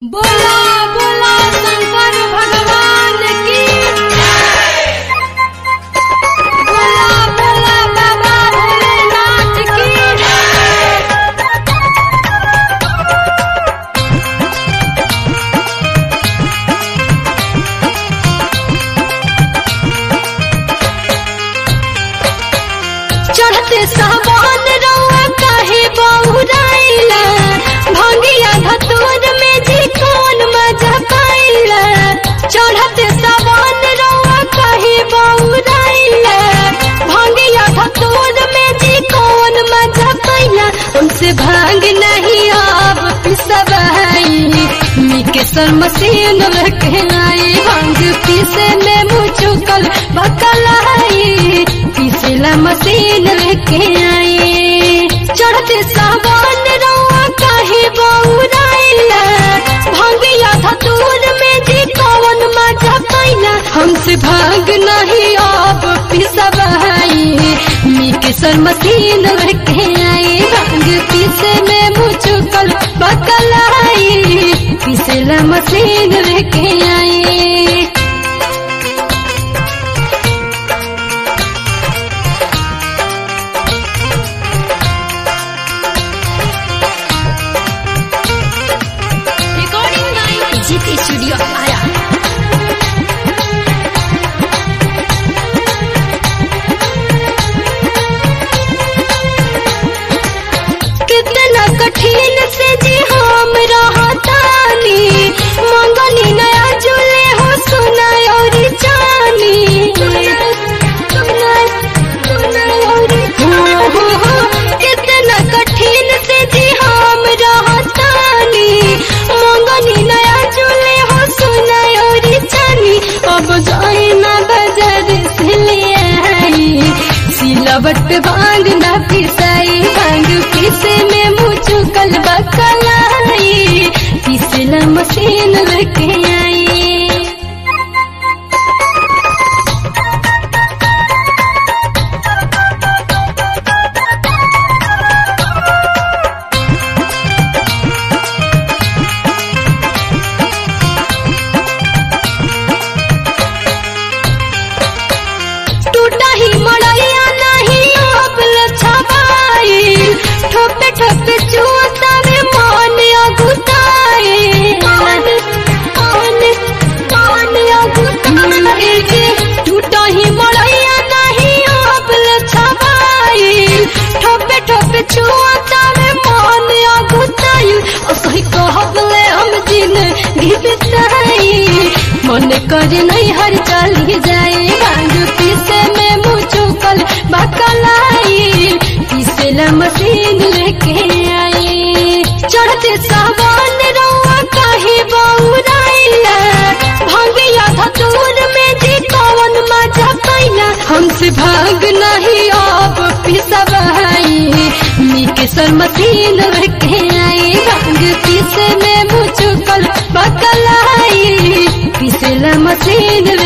बोला बोला शंकर भगवान की बोला बोला बाबा भोलेनाथ की चढ़ते सावन रउआ काहे बहुराइला भंगिया धतूर में जी कौन मजा पाइला चढ़ते सावन रउआ काहे बहुराइला भंगिया धतूर में जी कौन मजा पाइला उनसे भांग नहीं अब पिसवाई मिकेसर मशीन रखे आई भांग पीसे में मुँह चुकल बकलाई पिछला मशीन लेके आई चढ़ते सावन रउआ काहे बौराइला भंगिया धतूर में जी कौन मजा पाइला हमसे भाग नहीं अब पिसवाई मिकेसर मशीन लेके आई भांग पीसे में मुँह चुकल बकलाई पिछला मशीन लेके आई recording by Jit Studio Ara. कितना कठिन से जी हम रहतानी मंगनी नया जुले हो सुना और जानी हो, हो, हो, कितना कठिन से जी हम रहतानी मंगनी नया जुले हो सुना और जानी अब जाए ना बाजार से ले आई सिलवट पे भांग ना पिसाई भांग पीसे में मुँह चुकल बकलाई पिसला मशीन लेके आई टूटा ही मड़ैया नहीं अब लछबाई ठोपे ठोपे चुआता में मन अगुताए मन मन मन अगुताए टूटा ही मड़ैया नहीं अब लछबाई ठोपे ठोपे चुआता में मन अगुताई असही कहबले हम दिन घिबताई मन करे नहीं हर चली जाए भांग पीसे में मुँह चुकल बकलाई पीसेला मशीन लेके आई चढ़ते सावन रउआ काहे बौराइला भांगिया धतूर में जी कौन मजा पाइला हमसे भाग नहीं अब पिसवाई मिकेसर मशीन लेके आई भांग पीसे में मुँह चुकल बकलाई पिसेला मशीन